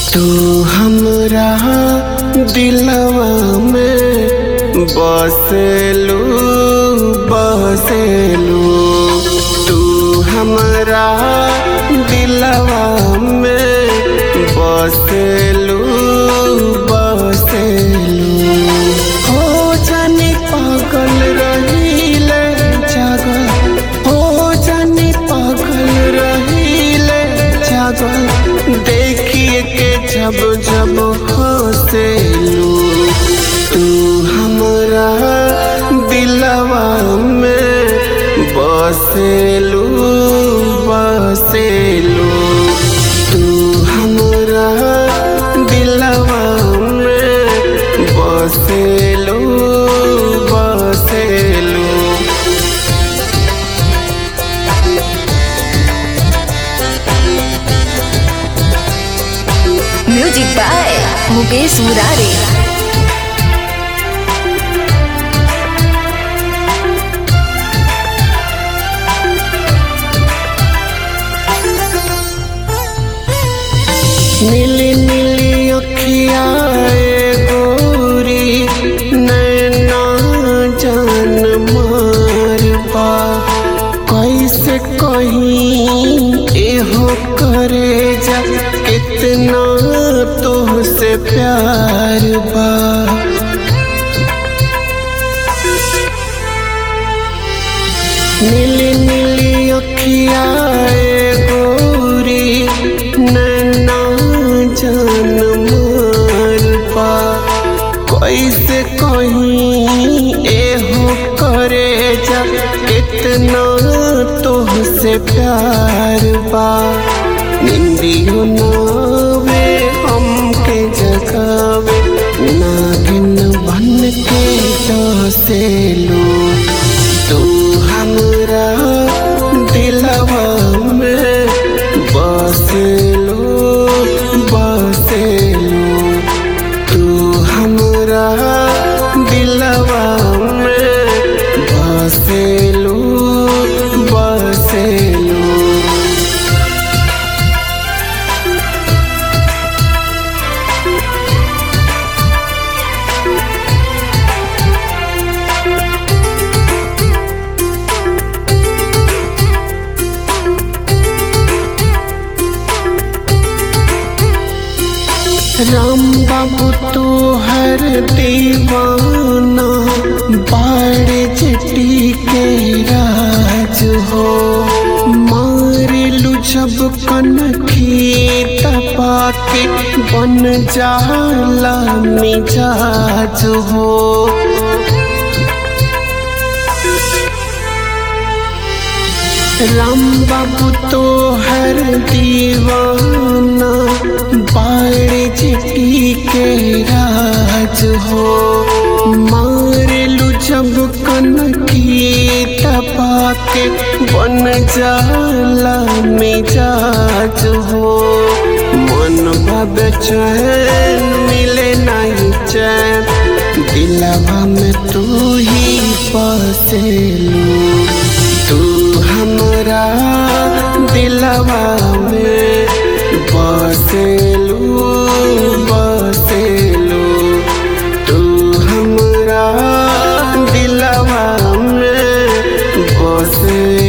तू हमरा दिलवा में बसेलू बसेलू तू हमरा दिलवा में बसेलू बसेलू हो जाने पागल रहीले जागल हो जाने पागल रहीले जागल देखिए के जब जब हंसेलू तू हमरा दिलवा में बसेलू बसेलू तू हमरा दिलवा में बसेलू बसेलू म्यूजिक बाय मुकेश मुरारी नीली नीली अखिया गोरी नैना जान मारबा कैसे कहीं एहो करे जा कितना तुहसे प्यार बा नीली नीली अखिया गोरी नैना जान मारबा कैसे कहीं एहो करे जा कितना तुहसे प्यार बा निंदियो नावे हमके जगावे नागिन बन के डसेलू तू हमरा दिलवा में बसेलू बसेलू तू हमरा दिलवा में बसेलू बसेलू राम बाबू तो हर दीवाना बाड़े चटी के राज हो मारिलू जब कनखी तपा के बन जाला मिजाज हो राम बाबू तो हर दीवाना बाड़े चिटी के राज हो मारेलू जब कनखी तपा के बन जाला मिजाज हो मन भब चैन मिले नहीं चैन दिलवा में तू ही बसेलू तू हमरा दिलवा में बसेलू बसेलू तू हमरा दिलवा में बसेलू